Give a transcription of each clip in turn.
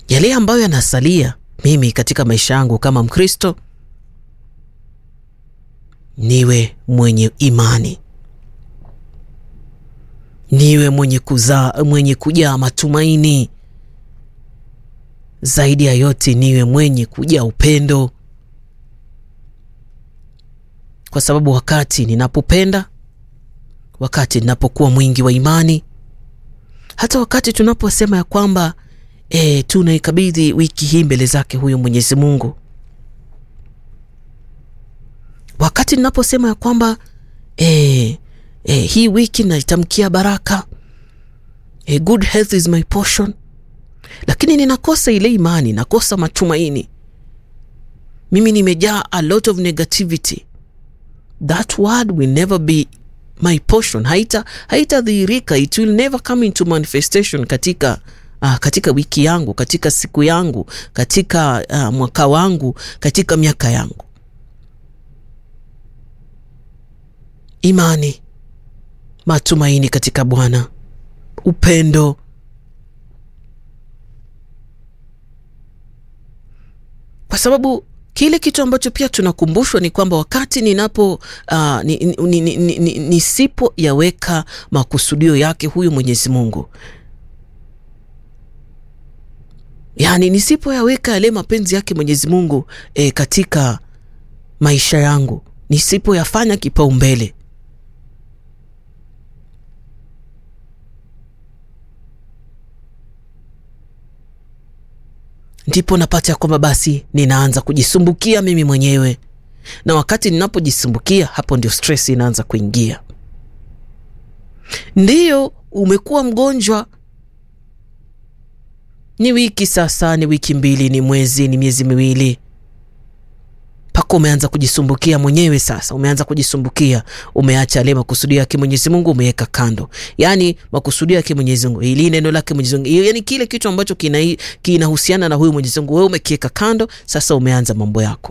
yale ambayo yanasalia mimi katika maisha yangu kama Mkristo, niwe mwenye imani, niwe mwenye kuzaa, mwenye kujaa matumaini. Zaidi ya yote, niwe mwenye kujaa upendo, kwa sababu wakati ninapopenda, wakati ninapokuwa mwingi wa imani, hata wakati tunaposema ya kwamba E, tunaikabidhi wiki hii mbele zake huyo Mwenyezi Mungu. Wakati ninaposema ya kwamba e, e, hii wiki naitamkia baraka e, good health is my portion, lakini ninakosa ile imani, nakosa matumaini, mimi nimejaa a lot of negativity, that word will never be my portion, haita haitadhihirika, it will never come into manifestation katika Ah, katika wiki yangu, katika siku yangu, katika uh, mwaka wangu, katika miaka yangu. Imani, matumaini katika Bwana, upendo, kwa sababu kile kitu ambacho pia tunakumbushwa ni kwamba wakati ninapo uh, ni, ni, ni, ni, ni, nisipo yaweka makusudio yake huyu Mwenyezi Mungu yaani nisipoyaweka yale mapenzi yake Mwenyezi Mungu e, katika maisha yangu, nisipoyafanya kipaumbele, ndipo napata ya kwamba basi ninaanza kujisumbukia mimi mwenyewe, na wakati ninapojisumbukia, hapo ndio stress inaanza kuingia. Ndiyo, umekuwa mgonjwa ni wiki sasa, ni wiki mbili, ni mwezi, ni miezi miwili, mpaka umeanza kujisumbukia mwenyewe. Sasa umeanza kujisumbukia, umeacha yale makusudio yake Mwenyezi Mungu, umeweka kando. Yani makusudio yake Mwenyezi Mungu, ili neno lake Mwenyezi Mungu, yani kile kitu ambacho kinahusiana kina na huyu Mwenyezi Mungu, wewe umekiweka kando. Sasa umeanza mambo yako,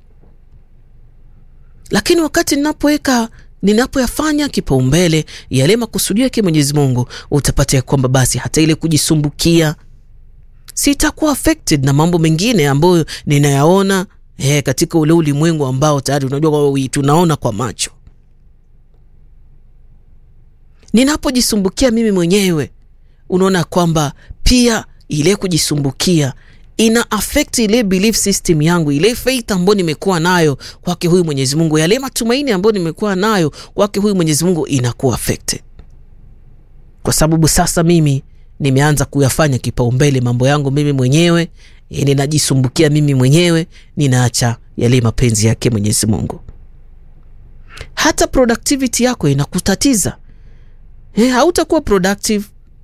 lakini wakati ninapoweka ninapoyafanya kipaumbele yale makusudio yake Mwenyezi Mungu, utapata ya kwamba basi hata ile kujisumbukia sitakuwa affected na mambo mengine ambayo ninayaona eh, katika ule ulimwengu ambao tayari unajua tunaona kwa macho. Ninapojisumbukia mimi mwenyewe, unaona kwamba pia ile kujisumbukia ina affect ile belief system yangu, ile faith ambayo nimekuwa nayo kwake huyu Mwenyezi Mungu, yale matumaini ambayo nimekuwa nayo kwake huyu Mwenyezi Mungu inakuwa affected, kwa sababu sasa mimi nimeanza kuyafanya kipaumbele mambo yangu mimi mwenyewe, ninajisumbukia mimi mwenyewe, ninaacha yale mapenzi yake Mwenyezi Mungu. Hata productivity yako inakutatiza eh, hautakuwa productive,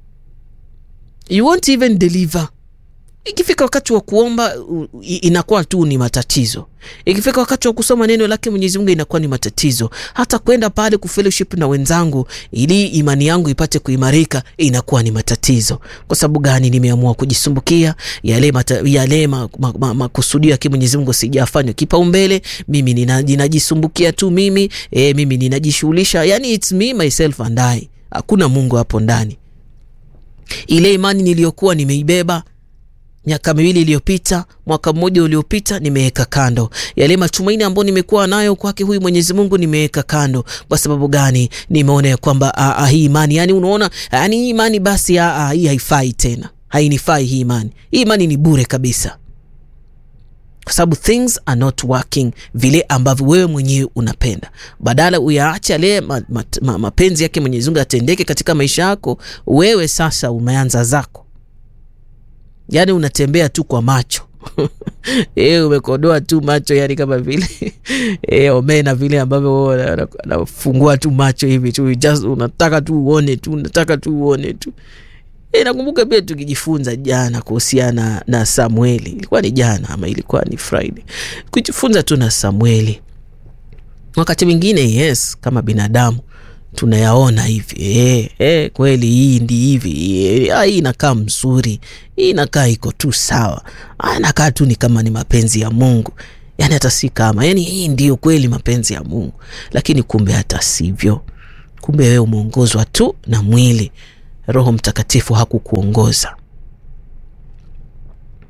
you won't even deliver. Ikifika wakati wa kuomba inakuwa tu ni matatizo. Ikifika wakati wa kusoma neno lake Mwenyezi Mungu inakuwa ni matatizo. Hata kwenda pale kufellowship na wenzangu ili imani yangu ipate kuimarika inakuwa ni matatizo. Kwa sababu gani? Nimeamua kujisumbukia yale mata, yale makusudio ma, ma, ma yake Mwenyezi Mungu sijafanya kipaumbele. Mimi ninajisumbukia tu mimi, e, mimi ninajishughulisha. Yani it's me myself and I. Hakuna Mungu hapo ndani. Ile imani niliyokuwa nimeibeba miaka miwili iliyopita, mwaka mmoja uliopita, nimeweka kando. Yale matumaini ambayo nimekuwa nayo kwake huyu Mwenyezi Mungu nimeweka kando. Kwa sababu gani? Nimeona ya kwamba hii imani, yani unaona, yani hii imani basi, a, a, hii haifai tena, hainifai hii imani. Hii imani ni bure kabisa, kwa sababu things are not working vile ambavyo wewe mwenyewe unapenda. Badala uyaache yale ma, ma, ma, mapenzi yake Mwenyezi Mungu atendeke katika maisha yako, wewe sasa umeanza zako Yaani unatembea tu kwa macho e, umekodoa tu macho, yani kama vile e, omena vile ambavyo anafungua tu macho hivi tu, just unataka tu uone tu, unataka tu uone tu. E, nakumbuka pia tukijifunza jana kuhusiana na Samueli, ilikuwa ni jana ama ilikuwa ni Friday, kujifunza tu na Samueli. Wakati mwingine yes, kama binadamu tunayaona hivi eh, eh, kweli hii ndi hivi eh, hii inakaa mzuri, hii inakaa iko tu sawa, inakaa tu ni kama ni mapenzi ya Mungu, yani hata si kama, yani hii ndio kweli mapenzi ya Mungu, lakini kumbe hata sivyo. Kumbe wewe umeongozwa tu na mwili, Roho Mtakatifu hakukuongoza.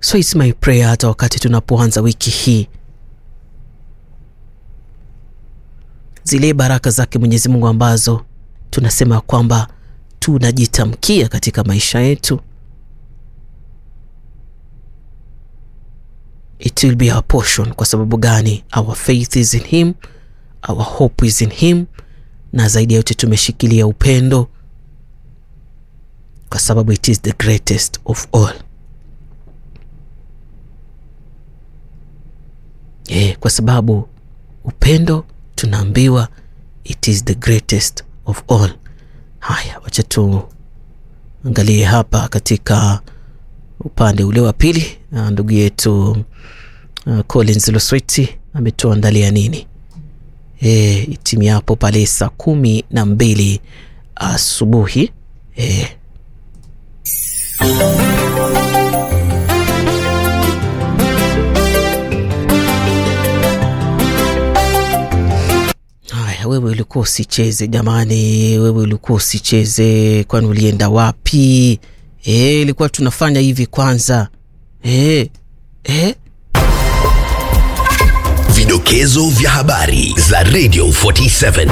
So it's my prayer hata wakati tunapoanza wiki hii, zile baraka zake Mwenyezi Mungu ambazo tunasema kwamba tunajitamkia katika maisha yetu, it will be our portion. Kwa sababu gani? Our faith is in him, our hope is in him, na zaidi ya yote tumeshikilia upendo, kwa sababu it is the greatest of all. Yeah, kwa sababu upendo tunaambiwa it is the greatest of all. Haya, wacha tuangalie hapa katika upande ule wa pili, ndugu yetu uh, Collins Losweti ametuandalia nini? E, itimiapo pale saa kumi na mbili asubuhi e. Haya, wewe ulikuwa usicheze jamani, wewe ulikuwa usicheze, kwani ulienda wapi? E, ilikuwa tunafanya hivi kwanza e, e. Vidokezo vya habari za Radio 47.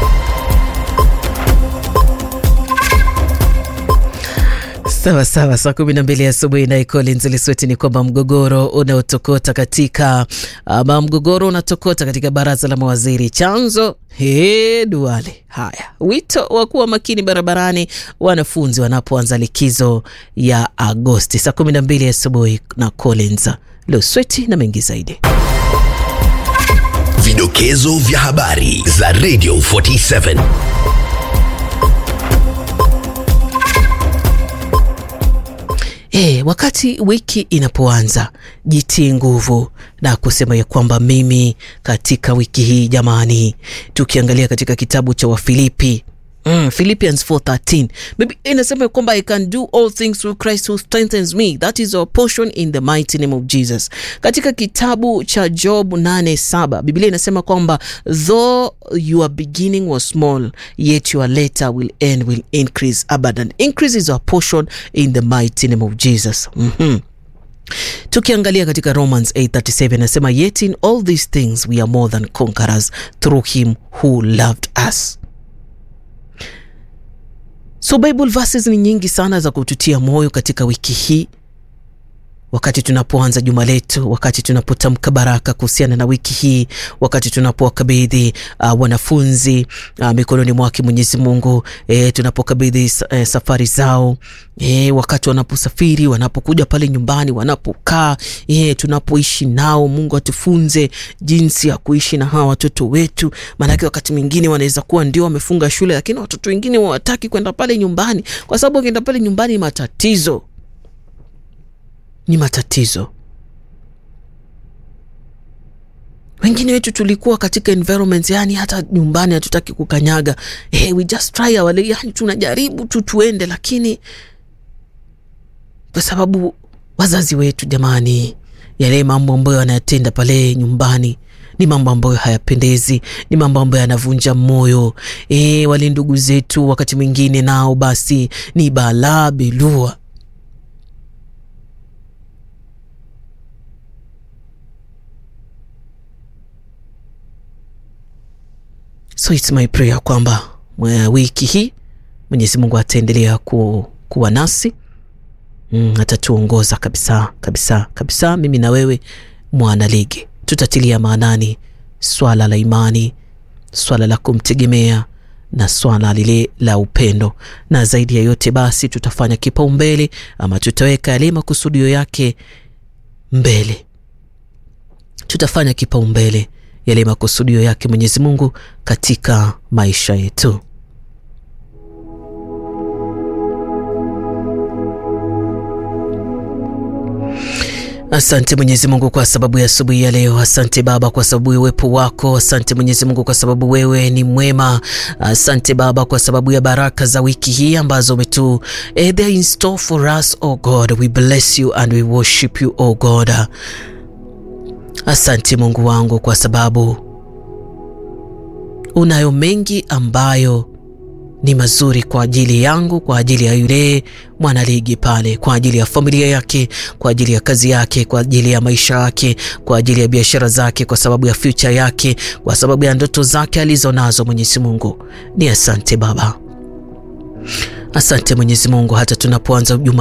Sawa sawa, saa kumi na mbili asubuhi naye Collins Lisweti ni kwamba mgogoro unaotokota katika ama mgogoro unatokota katika baraza la mawaziri, chanzo he Duale. Haya, wito wa kuwa makini barabarani wanafunzi wanapoanza likizo ya Agosti. Saa kumi na mbili asubuhi na Collins Lisweti na mengi zaidi. Vidokezo vya habari za Radio 47. E, wakati wiki inapoanza jitie nguvu na kusema ya kwamba mimi katika wiki hii jamani, tukiangalia katika kitabu cha Wafilipi Mm, Philippians 4:13 maybe inasema kwamba I can do all things through Christ who strengthens me. That is our portion in the mighty name of Jesus. Katika kitabu cha Job 8:7 Biblia inasema kwamba though your beginning was small yet your later will end will increase abundant. Increase is our portion in the mighty name of Jesus. Mhm. Tukiangalia katika Romans 8:37 inasema yet in all these things we are more than conquerors through him who loved us. So Bible verses ni nyingi sana za kututia moyo katika wiki hii, wakati tunapoanza juma letu, wakati tunapotamka baraka kuhusiana na wiki hii, wakati tunapowakabidhi uh, wanafunzi uh, mikononi mwake Mwenyezi Mungu, e, tunapokabidhi e, safari zao e, wakati wanaposafiri, wanapokuja pale nyumbani, wanapokaa, e, tunapoishi nao. Mungu atufunze jinsi ya kuishi na hawa watoto wetu, maanake wakati mwingine wanaweza kuwa ndio wamefunga shule, lakini watoto wengine hawataki kwenda pale nyumbani, kwa sababu wakienda pale nyumbani matatizo ni matatizo. Wengine wetu tulikuwa katika environment, yani hata nyumbani hatutaki kukanyaga. Hey, we just try our, yani tunajaribu tu tuende, lakini kwa sababu wazazi wetu, jamani, yale mambo ambayo wanayatenda pale nyumbani ni mambo ambayo hayapendezi, ni mambo ambayo yanavunja moyo. E, wale ndugu zetu wakati mwingine nao basi ni balaa belua. So it's my prayer kwamba wiki hii Mwenyezi Mungu ataendelea ku, kuwa nasi mm, atatuongoza kabisa kabisa kabisa. Mimi na wewe mwana ligi tutatilia maanani swala la imani, swala la kumtegemea na swala lile la upendo, na zaidi ya yote basi tutafanya kipaumbele ama tutaweka yale makusudio yake mbele, tutafanya kipaumbele yale makusudio yake Mwenyezi Mungu katika maisha yetu. Asante Mwenyezi Mungu kwa sababu ya asubuhi ya leo. Asante Baba kwa sababu ya uwepo wako. Asante Mwenyezi Mungu kwa sababu wewe ni mwema. Asante Baba kwa sababu ya baraka za wiki hii ambazo umetu eh, they are in store for us oh God. We bless you and we worship you oh God. Asante Mungu wangu kwa sababu unayo mengi ambayo ni mazuri kwa ajili yangu, kwa ajili ya yule mwanaligi pale, kwa ajili ya familia yake, kwa ajili ya kazi yake, kwa ajili ya maisha yake, kwa ajili ya biashara zake, kwa sababu ya future yake, kwa sababu ya ndoto zake alizo nazo. Mwenyezi Mungu ni asante Baba, asante Mwenyezi Mungu, hata tunapoanza juma